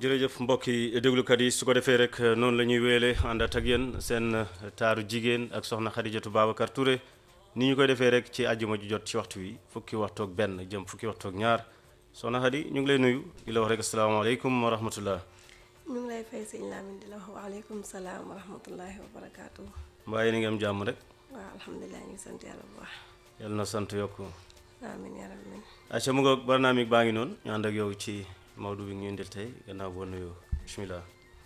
jërëjëf mbokki déglukat yi su ko defee rek noonu la ñuy wéele àndat ak yéen seen taaru jigéen ak soxna Xadijatu Babacar Touré ni ñu koy defee rek ci àjjuma ju jot ci waxtu wi fukki waxtu ak benn jëm fukki waxtu ak ñaar soxna Xadi ñu ngi lay nuyu di la wax rek asalaamaaleykum wa rahmatullah ñu ngi lay fay sëñ Lamine di la wax waaleykum salaam wa rahmatullahi wa barakaatu. mbaa yéen a ngi am jàmm rek waaw alhamdulilah ñu ngi sant yàlla bu baax. yàlla na sant yokku amiin yaa rabbi. acca mu ngoog barnaamig baa ngi noonu ñu ànd ak yow ci Maodo bi ñu indil tey gannaaw boo nuyoo bismillah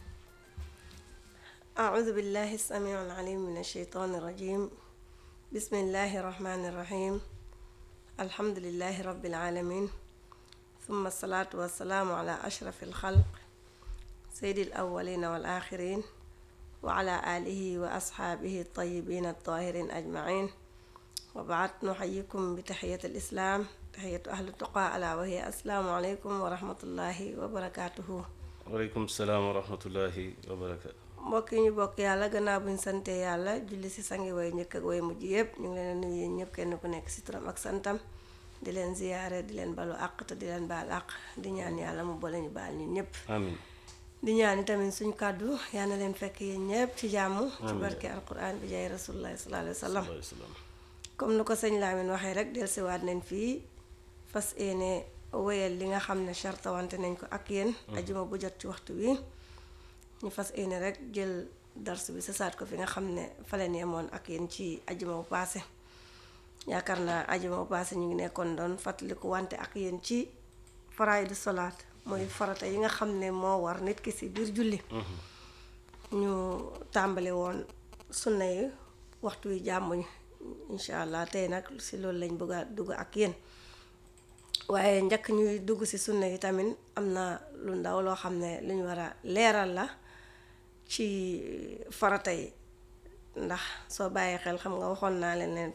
أعوذ بالله السميع العليم من الشيطان الرجيم بسم الله الرحمن الرحيم الحمد لله رب العالمين ثم الصلاة والسلام على أشرف الخلق سيد الأولين والآخرين وعلى آله وأصحابه الطيبين الطاهرين أجمعين وبعد نحييكم بتحية الإسلام تحية أهل التقى ألا وهي السلام عليكم ورحمة الله وبركاته waaleykum salaam wa rahmatullahi wa barakaatu mbokk yi ñu bokk yàlla gannaaw bu ñu sante yàlla julli si sangi way njëkk ak way mujj yëpp ñu ngi leen a nuyu yéen ñëpp kenn ku nekk si turam ak santam di leen ziyaare di leen balu àq te di leen baal àq di ñaan yàlla mu boole ñu baal ñun ñëpp amin di ñaan tamit suñ kàddu yal na leen fekk yéen ñëpp ci jàmm ci barke alquran bi jaay rasulullahi sallallahu alayhi wa sallam alayhi salaam comme ni ko sëñ Lamine waxee rek dellusiwaat nañ fii fas yéene wéyal li nga xam ne chartawante nañ ko ak yéen ajuma bu jot ci waxtu wi ñu fas yéene rek jël darsu bi sasaat ko fi nga xam ne fa leen yemoon ak yéen ci ajuma bu paase yaakaar naa ajuma bu paase ñu ngi nekkoon doon fàttaliku wante ak yéen ci faraayidu solaat mooy farata yi nga xam ne moo war nit ki si biir julli ñu tàmbali woon sunna yi waxtu wi jàmmuñu incha allah tey nag si loolu lañ bëgg a dugg ak yéen waaye njëkk ñuy dugg si sunna yi tamit am na lu ndaw loo xam ne lu ñu war a leeral la ci farata yi ndax soo bàyyee xel xam nga waxoon naa leen leen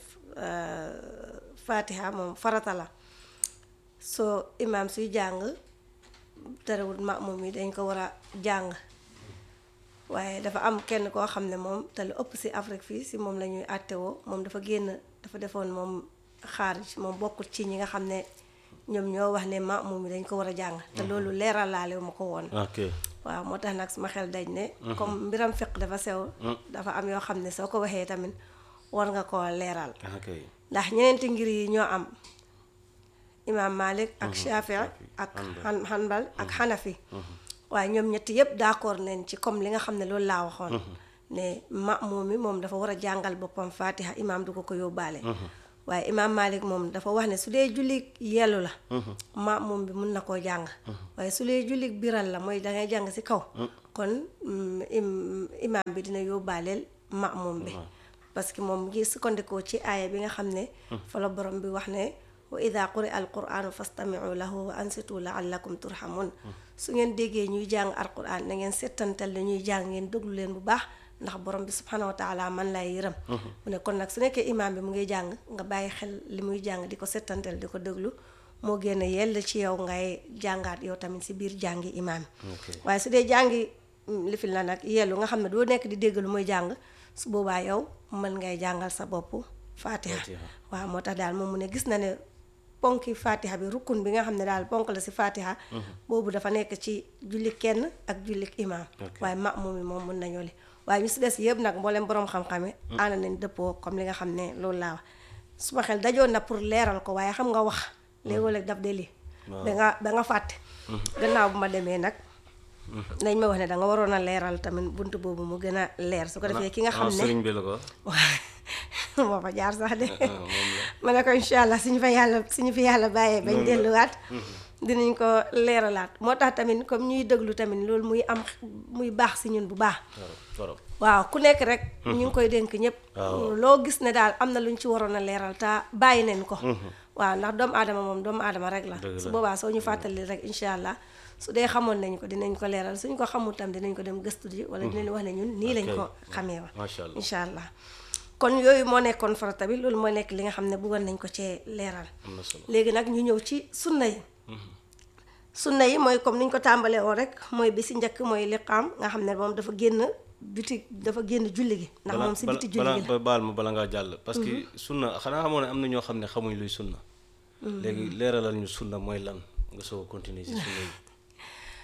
fatiha moom farata la soo imaam suy jàng terewul maamum yi dañ ko war a jàng waaye dafa am kenn koo xam ne moom te lu ëpp si Afrique fii si moom la ñuy àttewoo moom dafa génn dafa defoon moom xaarij moom bokkul ci ñi nga xam ne ñoom ñoo wax ne maamum yi dañ ko war a jàng te loolu leeral laale ma ko woon ok waaw moo tax nag suma xel daj ne comme mbiram fiq dafa sew dafa am yoo xam ne soo ko waxee tamit war nga koo leeral ok ndax ñeneenti ngir yi ñoo am imaam Malik ak Shafii ak xan xanbal ak xanafi waaye ñoom ñetti yépp d'accord nañ ci comme li nga xam ne loolu laa waxoon ne maamum mi moom dafa war a jàngal boppam fatiha imaam du ko ko yóbbaale waaye imaam Malik moom dafa wax ne su dee julli yellu la maamum bi mun na koo jàng waaye su dee julli biral la mooy dangay jàng ci kaw kon imaam bi dina yóbbaaleel maamum bi parce que moom ngi sukkandikoo ci aaya bi nga xam ne fa la borom bi wax ne wa ida quri al quranu fastamiu lahu wa ansitu laallakum turhamun su ngeen déggee ñuy jàng alquran na ngeen settantal ne ñuy jàng ngeen déglu leen bu baax ndax borom bi subhanahu wa taala man lay yërëm mu ne kon nag su nekkee imaam bi mu ngi jàng nga bàyyi xel li muy jàng di ko settantal di ko déglu moo génn yell ci yow ngay jàngaat yow tamit si biir jàngi imaam yi waaye su dee jàngi lifil na nag yellu nga xam ne doo nekk di dégg lu muy jàng su boobaa yow mën ngay jàngal sa bopp fatiha waaw moo tax daal moom mu ne gis na ne ponki fatiha bi rukkun bi nga xam ne daal ponk la si fatiha boobu dafa nekk ci julli kenn ak julli imaam waaye maamum yi moom mun nañoo li waaye ñu si des yëpp nag mboolem borom xam-xam yi ànd nañ dëppoo comme li nga xam ne loolu laa wax suma xel dajoon na pour leeral ko waaye xam nga wax léegoo-léeg daf de lii ba nga ba nga fàtte gannaaw bu ma demee nag nañ ma wax ne da nga waroon a leeral tamit bunt boobu mu gën a leer su ko defee ki nga xam ne sëriñ bi la ko moo fa jaar sax de ma ne ko incha allah suñu fa yàlla suñu fi yàlla bàyyee bañ delluwaat dinañ ko leeralaat moo tax tamit comme ñuy déglu tamit loolu muy am muy baax si ñun bu baax waaw ku nekk rek ñu ngi koy dénk ñëpp loo gis ne daal am na lu ñu ci waroon a leeral te bàyyi nañ ko waaw ndax doomu aadama moom doomu aadama rek la su boobaa soo ñu fàttali rek incha allah su dee xamoon nañ ko dinañ ko leeral suñ ko xamul tam dinañ ko dem gëstu ji wala dinañ wax ne ñun nii lañ ko xamee wa incha allah kon yooyu moo nekkoon farata bi loolu moo nekk li nga xam ne bëggoon nañ ko cee leeral léegi nag ñu ñëw ci sunna yi sunna yi mooy comme niñ ko tàmbalee woon rek mooy bi si njëkk mooy liqaam nga xam ne moom dafa génn biti dafa génn julli gi ndax moom si biti julli gi la baal ma bala ngaa jàll parce que sunna xanaa xamoo ne am na ñoo xam ne xamuñ luy sunna léegi leeralal ñu sunna mooy lan nga soog a continuer si sunna yi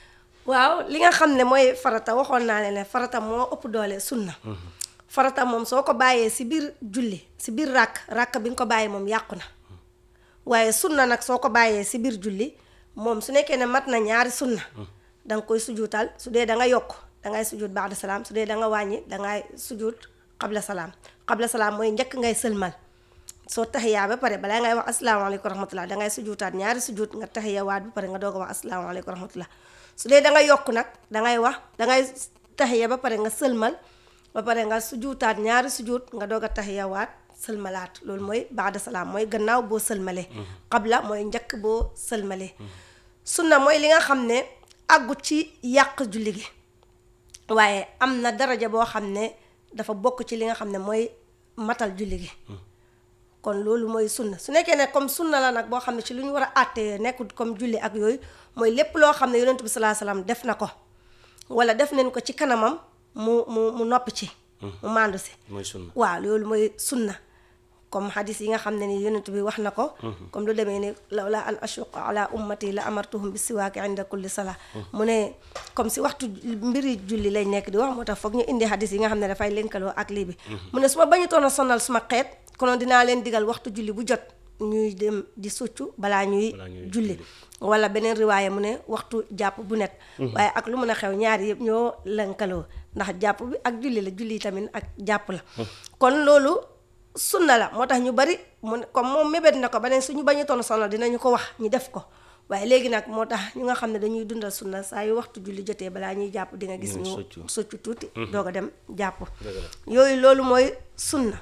waaw li nga xam ne mooy farata waxoon naa ne ne farata moo ëpp doole sunna farata moom soo ko bàyyee si biir julli si biir ràkk ràkk bi nga ko bàyyi moom yàqu na waaye sunna nag soo ko bàyyee si biir julli moom su nekkee ne mat na ñaari sunna da nga koy sujuutal su dee da nga yokk dangay sujuut ba'da salaam su dee da nga wàññi dangay sujuut qabla salaam qabla salaam mooy njëkk ngay sëlmal soo taxiyaa ba pare balaa ngay wax asalaamaaleykum wa rahmatullah dangay sujuutaat ñaari sujuut nga taxiyawaat ba pare nga doog a wax asalaamaaleykum wa rahmatullah su dee da nga yokk nag dangay wax dangay taxiya ba pare nga sëlmal ba pare nga sujuutaat ñaari sujuut nga doog a taxiyawaat sëlmalaat loolu mooy baada salaam mooy gannaaw boo sëlmalee qabla mooy njëkk boo sëlmalee sunna mooy li nga xam ne àggut ci yàq julli gi waaye am na daraja boo xam ne dafa bokk ci li nga xam ne mooy matal julli gi kon loolu mooy sunna su nekkee ne comme sunna la nag boo xam ne ci lu ñu war a àttee nekkul comme julli ak yooyu mooy lépp loo xam ne yonent bi salaa salaam def na ko wala def nañ ko ci kanamam mu mu mu noppi ci mu màndu si mooy sunna waaw loolu mooy sunna comme hadis yi nga xam ne ni yonent bi wax na ko comme lu demee ni lawla an ashuqa ala ummati la amartuhum bi siwaaki inda kulli sala mu ne comme si waxtu mbiri julli lay nekk di wax moo tax foog ñu indi hadis yi nga xam ne dafay lënkaloo ak lii bi mu ne su ma bañutoon a sonal suma xeet konoon dinaa leen digal waxtu julli bu jot ñuy dem di succu balaa ñuy julli wala beneen riwaaya mu ne waxtu jàpp bu nekk waaye ak lu mën a xew ñaari yëpp ñoo lënkaloo ndax jàpp bi ak julli la julli tamit ak jàpp la kon loolu sunna la moo tax ñu bari mu comme moom mébét na ko ba ne suñu bañu toon sonal dinañu ko wax ñu def ko waaye léegi nag moo tax ñu nga xam ne dañuy dundal sunna saa yu waxtu julli jotee balaa ñuy jàpp di nga gis ñu soccu tuuti doog a dem jàpp yooyu loolu mooy sunna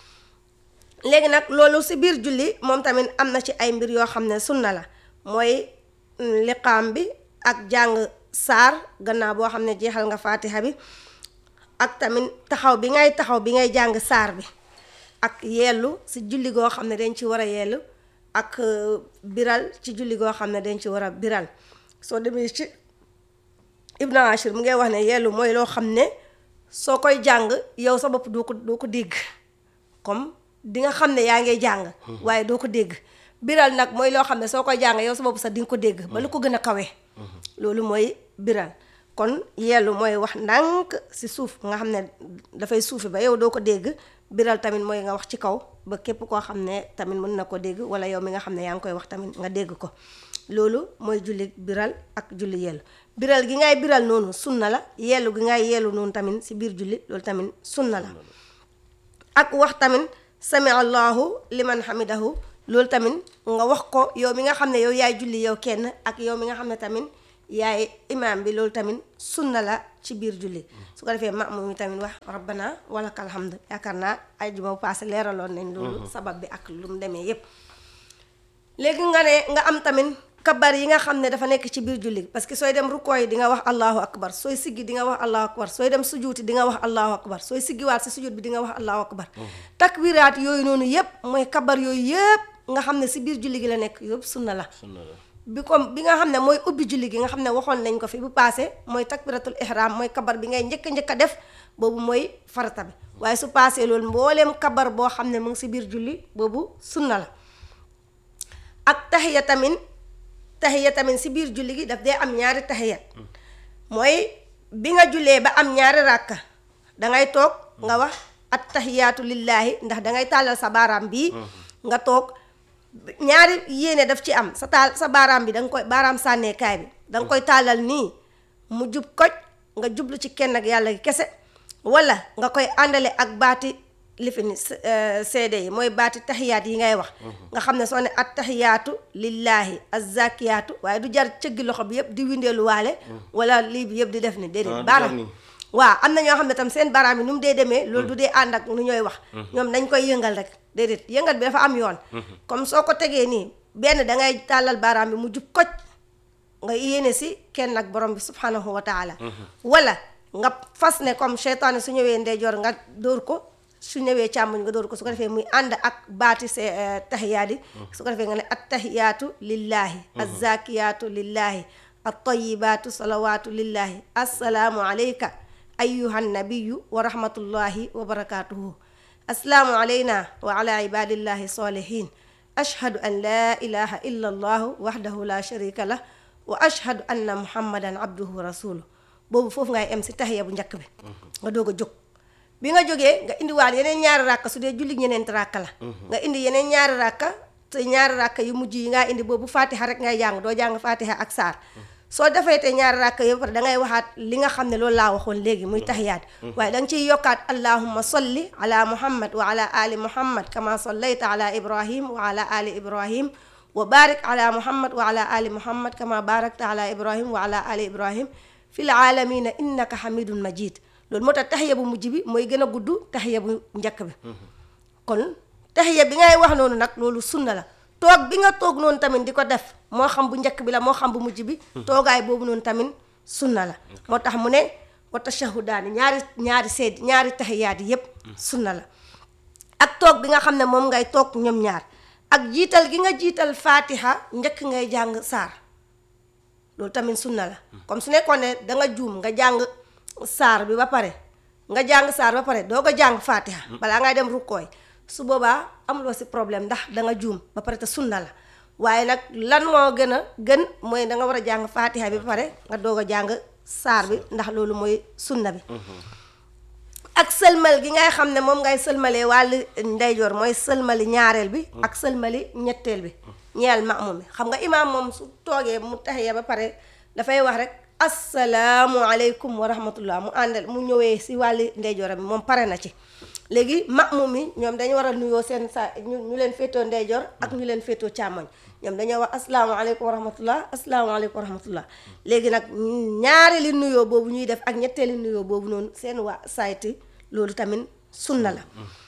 léegi nag loolu si biir julli moom tamit am na ci ay mbir yoo xam ne sunna la mooy liqaam bi ak jàng saar gannaaw boo xam ne jeexal nga faatiha bi ak tamit taxaw bi ngay taxaw bi ngay jàng saar bi ak yeelu si julli goo xam ne dañ ci war a yeelu ak biral ci julli goo xam ne dañ ci war a biral soo demee ci Ibn Ashir mu ngay wax ne yeelu mooy loo xam ne soo koy jàng yow sa bopp doo ko doo ko dégg comme di nga xam ne yaa ngay jàng waaye doo ko dégg biral nag mooy loo xam ne soo koy jàng yow sa bopp sax di nga ko dégg ba lu ko gën a kawe loolu mooy biral kon yeelu mooy wax ndànk si suuf nga xam ne dafay suufi ba yow doo ko dégg biral tamit mooy nga wax ci kaw ba képp koo xam ne tamit mën na ko dégg wala yow mi nga xam ne yaa ngi koy wax tamit nga dégg ko loolu mooy julli biral ak julli yellu biral gi ngay biral noonu sunna la yellu gi ngay yellu noonu tamit si biir julli loolu tamit sunna la ak wax tamit sami allahu liman hamidahu loolu tamit nga wax ko yow mi nga xam ne yow yaay julli yow kenn ak yow mi nga xam ne tamit yaay imaam bi loolu tamit sunna la ci biir julli su ko defee maamum yi tamit wax rabbana walakal hamd yaakaar naa ay juma bu paase leeraloon nañ loolu sabab bi ak lu mu demee yépp léegi nga ne nga am tamit kabar yi nga xam ne dafa nekk ci biir julli parce que sooy dem rukkoo yi di nga wax allahu akbar sooy siggi di nga wax allahu akbar sooy dem sujuuti di nga wax allahu akbar sooy siggiwaat si sujuut bi di nga wax allahu akbar takbiraat yooyu noonu yépp mooy kabar yooyu yépp nga xam ne si biir julli gi la nekk yëpp sunna la bi comme bi nga xam ne mooy ubbi julli gi nga xam ne waxoon nañ ko fi bu paase mooy takbiratul ihram mooy kabar bi ngay njëkk njëkk a def boobu mooy farata bi waaye su paasee loolu mbooleem kabar boo xam ne mu ngi si biir julli boobu sunna la ak taxiya tamit taxiya tamit si biir julli gi daf dee am ñaari taxiya mooy bi nga jullee ba am ñaari ràkka dangay toog nga wax at taxiyaatu lillaahi ndax dangay tàllal sa baaraam bii nga toog ñaari yéene daf ci am sa taal sa baaraam bi danga koy baaraam sànneekaay bi danga koy tàllal nii mu jub koj nga jublu ci kenn ak yàlla gi kese wala nga koy àndale ak baati lifini seede yi mooy baati taxiyaat yi ngay wax nga xam ne soo ne at taxiyaatu lillaahi azzakiyaatu waaye du jar cëggi loxo bi yëpp di windeelu waale wala lii bi yëpp di def ni déedéet baaraam waaw am na ñoo xam ne tam seen baaraam yi nu mu dee demee loolu du dee ànd ak nu ñooy wax ñoom dañ koy yëngal rek déedéet yëngal bi dafa am yoon comme soo ko tegee nii benn dangay tàllal baaraam bi mu jub koj nga yéene si kenn ak borom bi subhanahu wa taala wala nga fas ne comme seytaane su ñëwee ndeyjoor nga dóor ko su ñëwee càmmoñ nga dóor ko su ko defee muy ànd ak baati se tahiyaat yi su ko defee nga ne at tahiyaatu lillahi azzakiyaatu lillahi at tayibaatu salawaatu lillahi assalaamu alayka ayuha nabiyu wa rahmatullahi wa barakatuhu assalaamu alayna wa ala ibadillahi salihin ashhadu an la ilaha illa allahu wahdahu la sharika lah wa ashhadu anna muhammadan abduhu wa rasuluhu boobu foofu ngay em si tahiya bu njëkk bi nga doog a jóg bi nga jógee nga indiwaat yeneen ñaari ràkka su dee julli ñeneen ràkka la nga indi yeneen ñaari ràkka te ñaari ràkka yu mujj yi ngaa indi boobu fatiha rek ngay jàng doo jàng fatiha ak saar soo defee te ñaari ràkka yëpp pare da ngay waxaat li nga xam ne loolu laa waxoon léegi muy tahiyaat waaye da nga ciy yokkaat allahumma salli ala muhammad wa ala ali muhammad kama sallayta ala ibrahim wa ala ali ibrahim wa barik ala muhammad wa ala ali muhammad kama barakta ala ibrahim wa ala ali ibrahim fil alamina innaka hamidun majid loolu moo tax taxiya bu mujj bi mooy gën a gudd taxiya bu njëkk bi kon taxiya bi ngay wax noonu nag loolu sunna la toog bi nga toog noonu tamit di ko def moo xam bu njëkk bi la moo xam bu mujj bi toogaay boobu noonu tamit sunna la moo tax mu ne wa tashahudaani ñaari ñaari seed ñaari taxiyaat yi yépp sunna la ak toog bi nga xam ne moom ngay toog ñoom ñaar ak jiital gi nga jiital fatiha njëkk ngay jàng saar loolu tamit sunna la comme su nekkoon ne da nga juum nga jàng saar bi ba pare nga jàng saar ba pare doo ko jàng fatiha balaa ngay dem rukkooy su boobaa amuloo si problème ndax da nga juum ba pare te sunna la waaye nag lan moo gën a gën mooy da nga war a jàng fatiha bi ba pare nga doog a jàng saar bi ndax loolu mooy sunna bi ak sëlmal gi ngay xam ne moom ngay sëlmalee wàllu ndeyjoor mooy sëlmali ñaareel bi ak sëlmali ñetteel bi ñeel maamum bi xam nga imaam moom su toogee mu taxiya ba pare dafay wax rek assalaamu aleykum wa rahmatullah mu àndal mu ñëwee si wàlli ndeyjooram bi moom pare na ci léegi maamum yi ñoom dañu war a nuyoo seen sa ñu ñu leen féetoo ndeyjoor ak ñu leen féetoo càmmoñ ñoom dañoo wax asalaamaaleykum wa rahmatullah asalaamaaleykum wa rahmatullah léegi nag ñaareeli nuyoo boobu ñuy def ak ñetteeli nuyoo boobu noonu seen waa sayti loolu tamit sunna la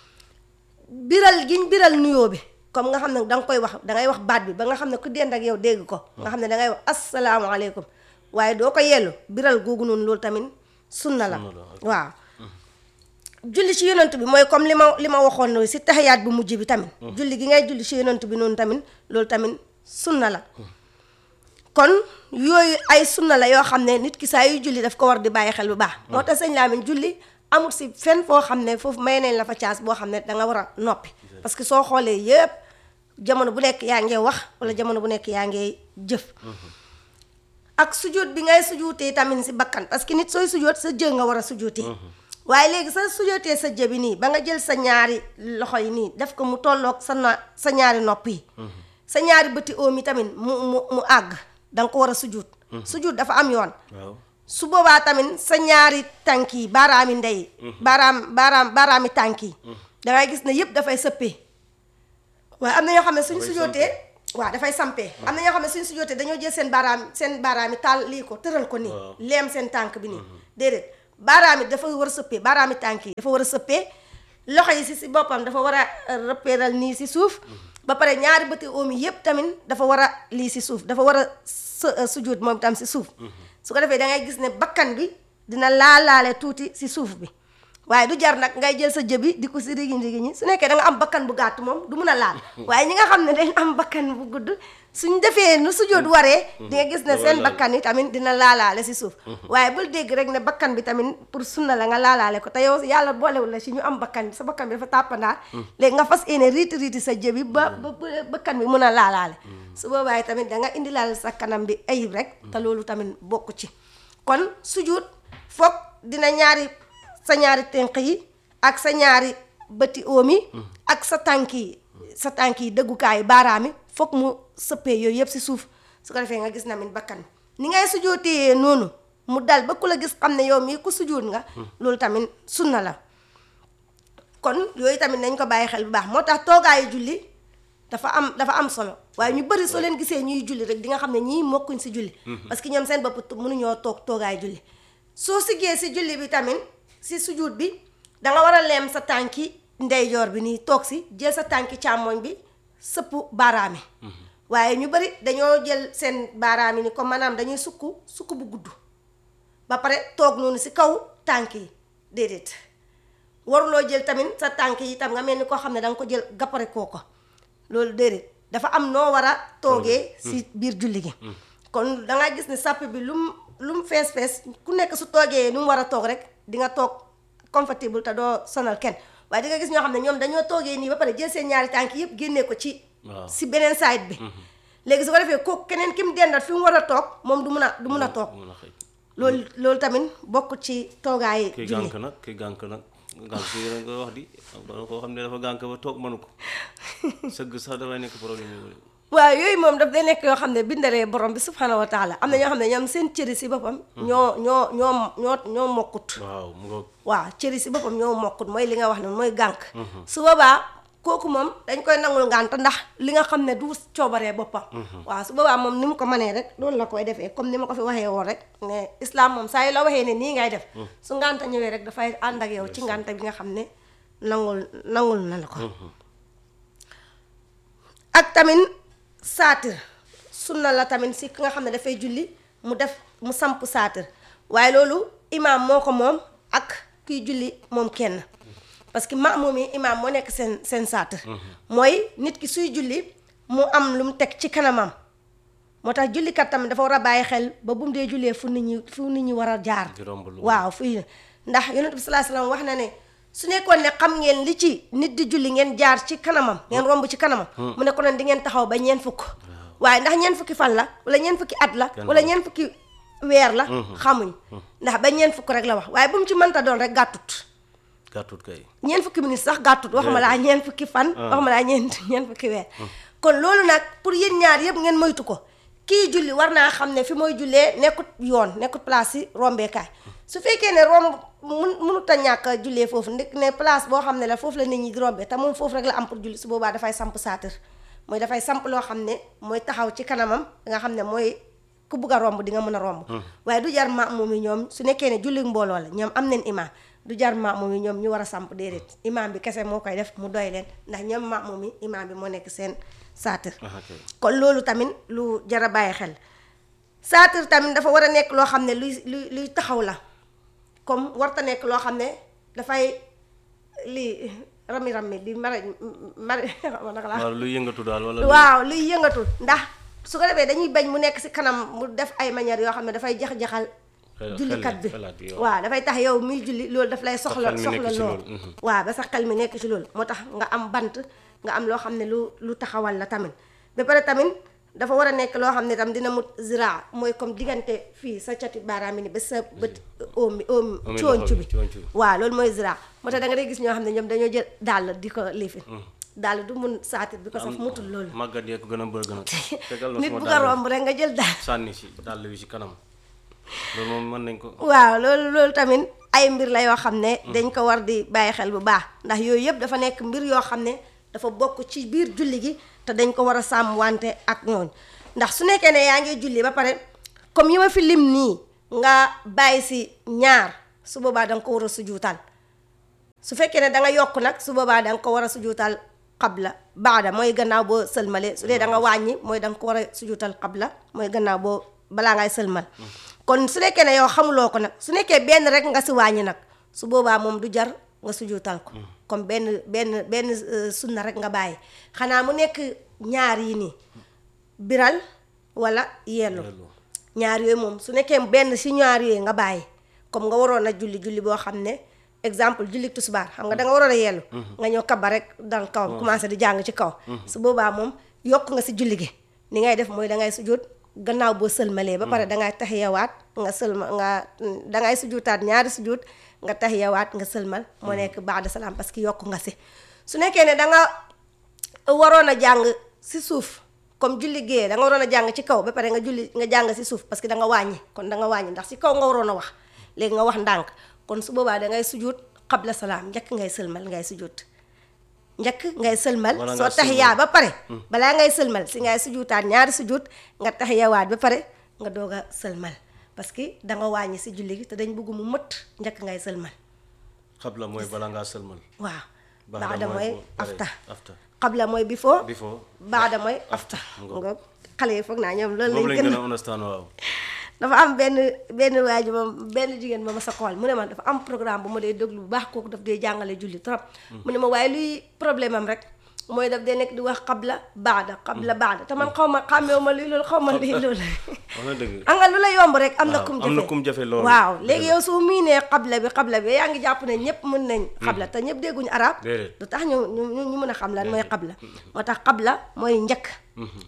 biral giñ biral nuyoo bi comme nga xam ne da nga koy wax dangay wax baat bi ba nga xam ne ku dend ak yow dégg ko nga xam ne dangay wax asalaamaaleykum waaye doo ko yellu biral googu noonu loolu tamit sunna la waaw julli ci yonent bi mooy comme li ma li ma waxoon noonu si taxiyaat bu mujj bi tamit julli gi ngay julli ci yonent bi noonu tamit loolu tamit sunna la kon yooyu ay sunna la yoo xam ne nit ki saa yu julli daf ko war di bàyyi xel bu baax moo tax sëñ Lamine julli amul si fenn foo xam ne foofu may nañ la fa caas boo xam ne danga war a noppi parce que soo xoolee yëpp jamono bu nekk yaa ngee wax wala jamono bu nekk yaa ngee jëf ak sujjóot bi ngay sujjóotee tamit si bakkan parce que nit sooy sujjóot sa jë nga war a sujjóotee waaye léegi sa sujjóotee sa jë bi nii ba nga jël sa ñaari loxo yi nii def ko mu tolloog sa na sa ñaari nopp yi sa ñaari bëti oom yi tamit mu mu mu àgg danga ko war a sujjóot sujjóot dafa am yoon su boobaa tamit sa ñaari tànk yi baaraami ndey baaraam baaraam baaraami tànk yi dangay gis ne yëpp dafay sëppee waaye am na ñoo xam ne suñ sujootee waaw dafay sampee am na ñoo xam ne suñ sujootee dañoo jël seen baaraam seen baaraami taal lii ko tëral ko nii leem seen tànk bi nii déedéet baaraami dafa war a sëppee baaraami tànk yi dafa war a sëppee loxo yi si si boppam dafa war a rëppeeral nii si suuf ba pare ñaari bëti oom yi yëpp tamit dafa war a lii si suuf dafa war a sujoot moom tam si suuf su ko defee da ngay gis ne bakkan bi dina laalaale tuuti si suuf bi waaye du jar nag ngay jël sa jëbi di ko si rigi rigi ñi su nekkee da nga am bakkan bu gàtt moom du mun a laal waaye ñi nga xam ne dañ am bakkan bu gudd suñ defee nu sujjóot waree di nga gis ne seen bakkan yi tamit dina laalaale si suuf waaye bul dégg rek ne bakkan bi tamit pour sunna la nga laalaale ko te yow yàlla boolewul la si ñu am bakkan sa bakkan bi dafa tàppandaar léegi nga fas yéene riiti riiti sa jëbi ba ba bakkan bi mun a laalaale su boobaa tamit da nga indi laal sa kanam bi ayib rek te loolu tamit bokku ci kon sujjóot foog dina ñaari sa ñaari tenq yi ak sa ñaari bëti oom yi ak sa tànk yi sa tànk yi dëggukaay baaraam yi foog mu sëppee yooyu yëpp si suuf su ko defee nga gis na min bakkan ni ngay sujootee noonu mu dal ba ku la gis xam ne yow mii ku sujoot nga loolu tamit sunna la kon yooyu tamit nañ ko bàyyi xel bu baax moo tax toogaayu julli dafa am dafa am solo waaye ñu bëri soo leen gisee ñuy julli rek di nga xam ne ñii mokkuñ si julli parce que ñoom seen bopp mënuñoo toog toogaayu julli soo siggee si julli bi tamit si sujud bi danga war a leem sa tànki ndeyjoor bi nii toog si jël sa tànki càmmoñ bi sëpp baaraami waaye ñu bari dañoo jël seen baaraami ni comme maanaam dañuy sukk sukk bu gudd ba pare toog noonu si kaw tànk yi déedéet waruloo jël tamit sa tànk yi tam nga mel ni koo xam ne danga ko jël gappare koo ko loolu déedéet dafa am noo war a toogee si biir julli gi kon danga gis ne sàpp bi lum lu mu fees fees ku nekk su toogee nu mu war a toog rek di nga toog comfortable te doo sonal kenn waaye di nga gis ñoo xam ne ñoom dañoo toogee nii ba pare jël seen ñaari tànk yëpp génnee ko ci si beneen side bi léegi su ko defee kooku keneen ki mu dendat fi mu war a toog moom du mun a du mun a toog mun a xëy loolu loolu tamit bokk ci toogaayi kii julli gànk nag kii gànk nag gànk yi nga wax di doona koo xam ne dafa gànk ba toog mënu ko sëgg sax dafay nekk problème yi waaw yooyu moom daf day nekk yoo xam ne bindalee borom bi subhanahu wa taala am na ñoo xam ne ñoom seen cëri si boppam ñoo ñoo ñoo ñoo ñoo mokkut waaw mu ngoog waaw cëri si boppam ñoo mokkut mooy li nga wax ne mooy gànk su boobaa kooku moom dañ koy nangul ngànt ndax li nga xam ne du coobaree boppam waaw su boobaa moom ni mu ko mënee rek loolu la koy defee comme ni ma ko fi waxee woon rek ne islam moom saa yu la waxee ne nii ngay def su ngànta ñëwee rek dafay ànd ak yow ci ngànta bi nga xam ne nangul nangul na la ko ak tamit saatir sunna la tamit si ki nga xam ne dafay julli mu def mu samp saatir waaye loolu imaam moo ko moom ak kiy julli moom kenn parce que maamum yi imaam moo nekk seen seen saatir mooy nit ki suy julli mu am lu mu teg ci kanamam moo tax jullikat tamit dafa war a bàyyi xel ba bu mu dee jullee fu nit ñi fu nit ñi war a jaar di romb lu waaw fii ndax yonent bi sallallahu alayhi wasallam wax na ne su nekkoon ne xam ngeen li ci nit di julli ngeen jaar ci kanamam ngeen romb ci kanamam mu ne ko noon di ngeen taxaw ba ñeen fukk waaye ndax ñeen fukki fan la wala ñeen fukki at la Kenn wala xamul. ñeen fukki weer la xamuñ ndax ba ñeen fukk rek la wax waaye bu mu ci mënta doon rek gàttut gàttut kay ñeen fukki minutes sax gàttut waxuma laa ñeen fukki fan waxuma laa ñeen ñeen fukki weer kon loolu nag pour yéen ñaar yëpp ngeen moytu ko kii julli war naa xam ne fi mooy jullee nekkut yoon nekkut place yi rombeekaay su fekkee ne romb mun munut a ñàkk a jullee foofu ndik ne place boo xam ne la foofu la nit ñi di rombee te moom foofu rek la am pour julli su boobaa dafay samp saatir mooy dafay samp loo xam ne mooy taxaw ci kanamam nga xam ne mooy ku bugg a romb di nga mën a romb waaye du jar maamum yi ñoom su nekkee ne julli mbooloo la ñoom am nañ imaam du jar maamum yi ñoom ñu war a samp déedéet imaam bi kese moo koy def mu doy leen ndax ñoom maamum yi imaam bi moo nekk seen saatir aha kay kon loolu tamit lu jar a bàyyi xel saatir tamit dafa war a nekk loo xam ne luy luy luy taxaw la comme warta nekk loo xam ne dafay lii rami rami di mara mari naka laa waaw luy yëngatu daal wala luy- waaw luy yëngatu ndax su ko defee dañuy bañ mu nekk si kanam mu def ay manière yoo xam ne dafay jax-jaxal Xel- jullikat bi xel- xelaat bi, waaw. waaw dafay tax yow miy julli loolu daf lay soxla xel mi soxla nekk ci lool loolu, mhm. waaw ba sa xel mi nekk ci loolu moo tax nga am bant nga am loo xam ne lu lu taxawal la tamit ba pare tamit dafa war a nekk loo xam ne tam dina mut zira mooy comme diggante fii sa cati baaraam yi ni ba sa bët oom bi oom Omi cooncu loxo bi bi, cooncu bi. waaw loolu mooy zira moo tax da nga day gis ñoo xam ne ñoom dañoo jël dàll di ko liifin dàll du mun saatir bi ko saf mutul loolu màggat yee ko gën a bëgg nag tegal na nit suma bu ko dàll romb rek nga jël dàll sànni si dàll wi si kanam loolu moom mën nañ ko waaw loolu loolu tamit ay mbir la yoo xam ne dañ ko war di bàyyi xel bu baax ndax yooyu yëpp dafa nekk mbir yoo xam ne dafa bokk ci biir julli gi te dañ ko war a sàmm wante ak ñooñ ndax su nekkee ne yaa ngi julli ba pare comme yi ma fi lim nii nga bàyyi si ñaar su boobaa da nga ko war a sujuutal su fekkee ne da nga yokk nag su boobaa da nga ko war a sujuutal qabla baada mooy gannaaw boo sëlmale su dee da nga wàññi mooy da nga ko war a sujuutal qabla mooy gannaaw boo balaa ngay sëlmal kon su nekkee ne yow xamuloo ko nag su nekkee benn rek nga si wàññi nag su boobaa moom du jar nga sujuutal ko comme benn benn benn euh, sunna rek nga bàyyi xanaa mu nekk ñaar yi nii biral wala yellu Yellu. ñaar yooyu moom su nekkee benn si ñaar yooyu nga bàyyi comme nga waroon a julli julli boo xam ne exemple julli tisbaar xam nga da nga waroon a yellu nga ñëw kaba rek dal kawam commencé di jàng ci kaw su boobaa moom yokk nga si julli gi ni ngay def mooy da ngay sujjóot gannaaw boo sëlmalee ba pare dangay taxiyawaat nga sëlma nga dangay sujjóotaat ñaari sujjóot nga taxiyawaat nga sëlmal moo nekk baada salaam parce que yokk nga si su nekkee ne da nga waroon a jàng si suuf comme julli géeye da nga waroon a jàng ci kaw ba pare nga julli nga jàng si suuf parce que da nga wàññi kon da nga wàññi ndax si kaw nga waroon a wax léegi nga wax ndànk kon su boobaa da ngay sujjóot xabla salaam njëkk ngay sëlmal ngay sujjóot njëkk ngay sëlmal Wala soo nga taxiyaa ba pare balaa ngay sëlmal si ngay sujjóotaat ñaari sujjóot nga taxiyawaat ba pare nga doog a sëlmal parce que da nga wàññi si julli gi te dañ bëgg mu mët njëkk ngay sëlmal xabla mooy bala ngaa sëlmal waaw Baada baada mooy mooy bu pare, afta afta. xabla mooy before before baada mooy afta Ngoog. nga xale yi foog naa ñoom loolu boobu lañ lañ gën gën a a understand waaw dafa am benn benn waa ji moom benn jigéen ma ma sa xool mu ne ma dafa am programme bu ma dee déglu bu baax kooku daf dee jàngale julli trop mu ne ma waaye luy problème am rek mooy daf dee nekk di wax xabla baada xabla baada te man xaw ma xàmmeewu ma lii loolu xaw ma lii loolu wax na dëgg am nga lu la yomb rek am na Waaw, kum am na jafe kum jafe loolu. waaw Dëgg léegi la. yow soo miinee xabla bi xabla bi yaa ngi jàpp ne ñëpp mën nañ xabla te ñëpp dégguñu arab Déedéet. du tax ñu ñu ñu ñu mën a xam lan mooy xabla moo tax xabla mooy njëkk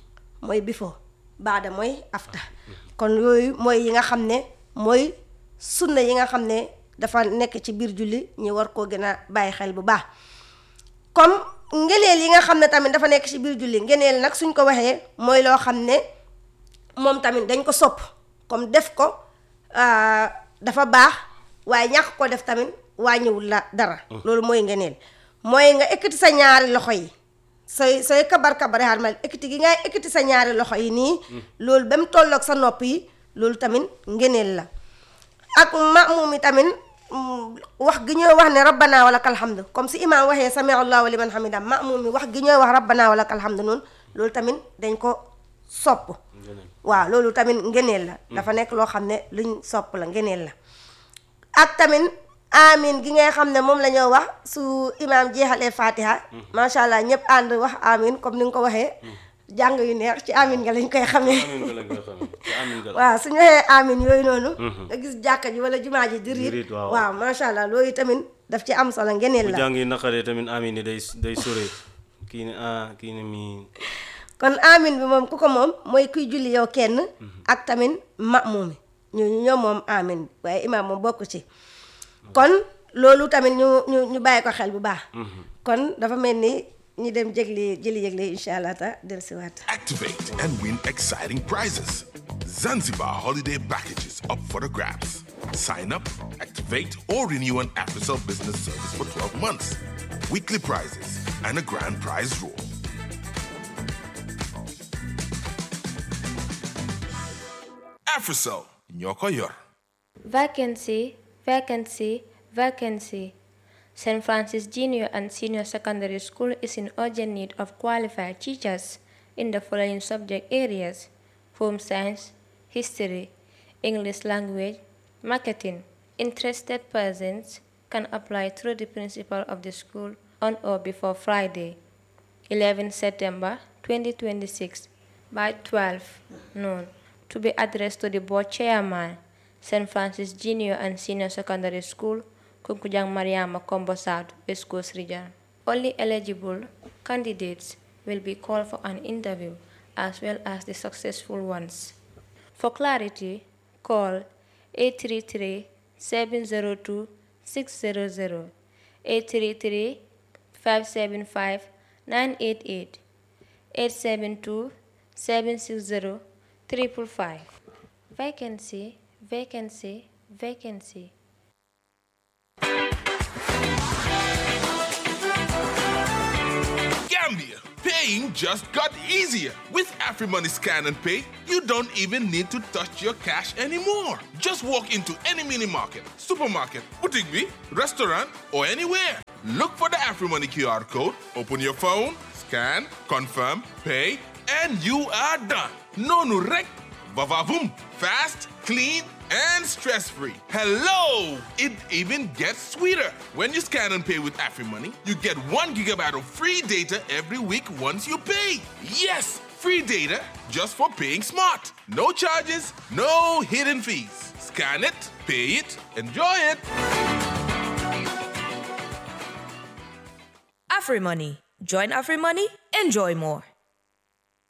mooy before baada mooy after kon yooyu mooy yi nga xam ne mooy sunna yi nga xam ne dafa nekk ci biir julli ñi war koo gën a bàyyi xel bu baax comme ngeneel yi nga xam ne tamit dafa nekk ci biir julli ngeneel nag suñ ko waxee mooy loo xam ne moom tamit dañ ko sopp comme def ko dafa baax waaye ñàkk ko def tamit wàññiwul la dara loolu mooy ngeneel mooy nga ekkati sa ñaari loxo yi sooy sooy kabar kabare xaar ma ekkati gi ngay ekkati sa ñaari loxo yi nii loolu ba mu tolloog sa nopp yi loolu tamit ngeneel la ak maamum yi tamit wax gi ñooy wax ne rabbana wa lakal hamd comme si imaam waxee sami allahu liman hamida maamum mi wax gi ñooy wax rabbana wa lakal hamd noonu loolu tamit dañ ko sopp waaw loolu tamit ngeneel la dafa nekk loo xam ne luñ sopp la ngeneel la ak tamit amin gi ngay xam ne moom la ñoo wax su imaam jeexalee fatiha macha allah ñëpp ànd wax amin comme ni nga ko waxee jàng yu neex ci amin nga lañ koy xamee waaw suñu waxee amin yooyu noonu nga gis jàkka ji wala jumaa ji di riit waaw macha allah loolu tamit daf ci am solo ngeneel la bu jàng yi naqaree tamit amin yi day day sore kii ne ah kii ne mii kon amin bi moom ku ko moom mooy kuy julli yow kenn ak tamit ma'muum ñooñu ñoom moom amin bi waaye imaam moom bokk ci kon loolu tamit ñu ñu ñu bàyyi ko xel bu baax kon dafa mel ni ñu dem jégli jëli yëgle incha allah ta dellusiwaat Activate and win exciting prizes. Zanzibar holiday packages up for the grabs. Sign up, activate, or renew an AfriCell business service for 12 months. Weekly prizes and a grand prize draw. AfriCell, ñoko yor. Vacancy, vacancy, vacancy. St. Francis Junior and Senior Secondary School is in urgent need of qualified teachers in the following subject areas home science, history, English language, marketing. Interested persons can apply through the principal of the school on or before Friday, 11 September 2026 by 12 noon to be addressed to the board chairman, St. Francis Junior and Senior Secondary School, Kunkujang Mariama Combo South, West Coast Region. Only eligible candidates will be called for an interview as well as the successful ones. For clarity, call 833 702 600 833 575 988 872 760 555. Vacancy, vacancy, vacancy. Gambia, paying just got easier. With AfriMoney Scan and Pay, you don't even need to touch your cash anymore. Just walk into any mini market, supermarket, boutique, bee, restaurant, or anywhere. Look for the AfriMoney QR code, open your phone, scan, confirm, pay, and you are done. No nurek, vavavoom, fast, clean, and stress-free. Hello! It even gets sweeter. When you scan and pay with AfriMoney, you get one gigabyte of free data every week once you pay. Yes, free data just for paying smart. No charges, no hidden fees. Scan it, pay it, enjoy it. AfriMoney. Join AfriMoney, enjoy more.